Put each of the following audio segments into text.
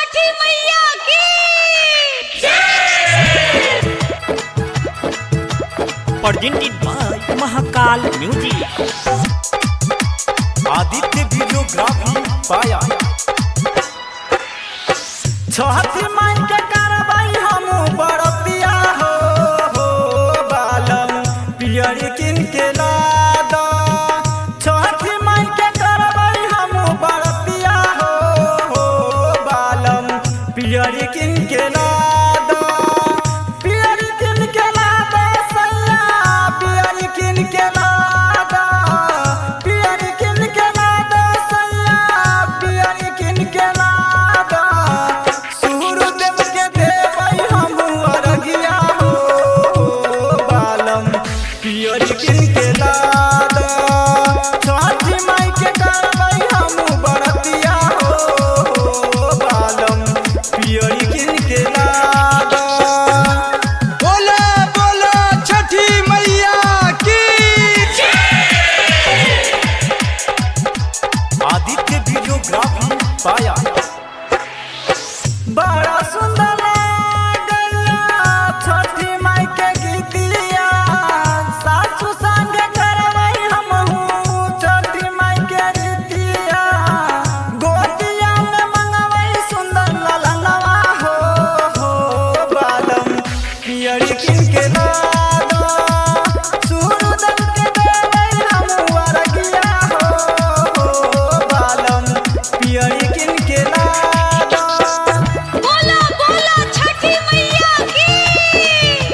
छठी मैया की presented by Mahakal music Aditya videography पाया छठी माई के करबाई हम बड़तिया हो हो बालम पियरी किन के लाद छठी माई के करबाई हम बड़तिया हो हो बालम पियरी किन के लाद पियरी किन के लाद सैया पियरी किन के लाद पियरी किन के लाद सैया पियरी किन के लाद सूर्यदेव के देवई हम अरगिया हो बालम पियरी किन के लाद छठी माई के करबई हम बरतिया हो बालम पियरी किन के लाद बोला बोला छठी मैया की आदित्य वीडियोग्राफी पाया बड़ा सुंदर लागला छठी माई के गीतिया सासु संग करवई हमहू छठी माई के गीतिया गोतिया में मंगवई सुंदर ललनवा हो हो बालम पियरी किन के लादा सूरदन के देवई हमहू अरगिया हो हो बालम पियरी किन के लादा बोला बोला छठी मैया की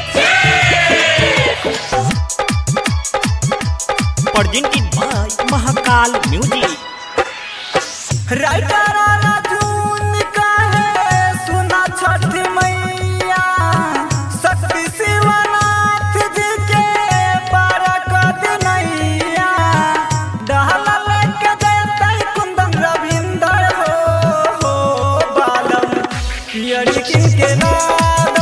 presented by Mahakal music writer Rajun कहे सुना छठी मैया शक्ति शिवनाथ जी के बारक दिनैया डहल लेके जयतै कुंदन रविंदर हो हो बालम पियरी किन के नाद